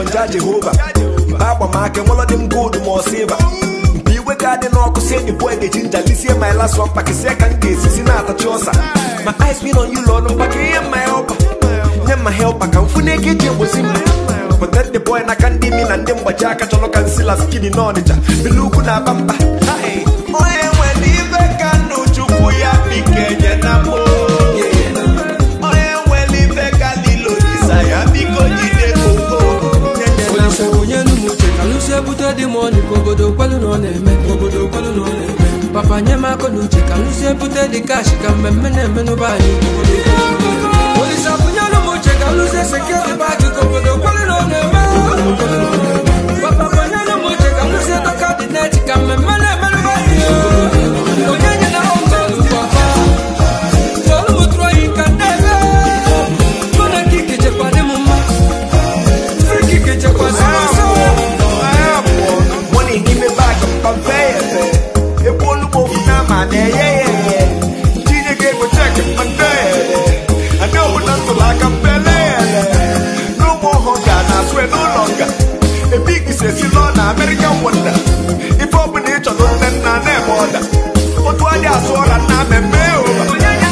bụ nja jehova mgbe agbamaka nwụlọ dị m gold ma ọ silva mgbe iwe ga-adị n'ọkụ si enyi boy ga-eji nja lisie ma ịla sọ mkpakịsịa ka m ga-esisi na-atachi ọsa ma ice bin on you lọ ọnụ mkpaka ihe mma helpa nye mma helpa ka mfu na ego eji egbozi mma protect the boy n'aka ndị imi na ndị mgbaji aka chọrọ ka nsila skini n'ọnịcha bilu ugwu na aba mba Hai. onye nwere ibe ka nnu chukwu ya bikenye na mbụ onye nwere ibe ka lilo isa ya biko jide koko olise onye n'umuche ka lụsi ebute dị m ọnụ ka obodo kwelu na ọ na-eme ka obodo kwelu na ọ na-eme papa nye m akọ na uche ka lụsi ebute dị kashi ka mmemme na-eme n'ụba anyị ka obodo kwelu na ọ na-eme. olise abụnye n'umuche ka lụsi seketi baagi ka obodo kwelu na ọ na-eme ka obodo kwelu na ọ na-eme. papa bunye n'umuche ka lụsi dọka dị neti ka mmemme na-eme n'ụba anyị onye nye na ọgọlụ papa tolu m tụrụ oyi ka nne mụ na kike chekwa dị m mma free kike chekwa dị m nsọ Money n'ime baagị mpampe efe ekwu olugbo ofu n'ama na-eye ya eye tinye gị ego chek mpe adị ọbụla ntụrụ aka mpele ele n'ụmụ ọhụụ ga na asụ n'ụlọ nga ebe ikisi esi lọ na American wonder ife ọbụla ị chọrọ nne nna na-eme ọda otu adị asụ ọra nna mmemme ụba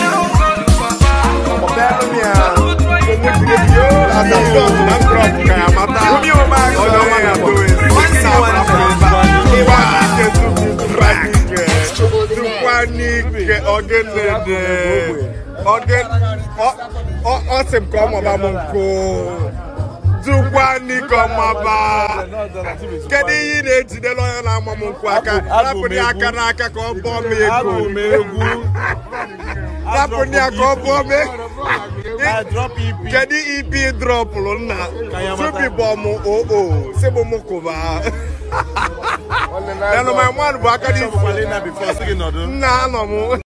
Omi ụma Tukwanike ogenede ogen ọ sị m ka ọ maba m nkụ Tukwanike ọmaba kedu ihe ị na-ejidere onye na-ama m nkwụ aka rapụrụ ya aka n'aka ka ọ bụọ m ego rapụrụ ya ka ọ bụọ m ego kedu ipi drọpụrụ nna tubi bụ ọmụ oo si bụ m kụba Enu my man bụ aka n'isi nna anọ m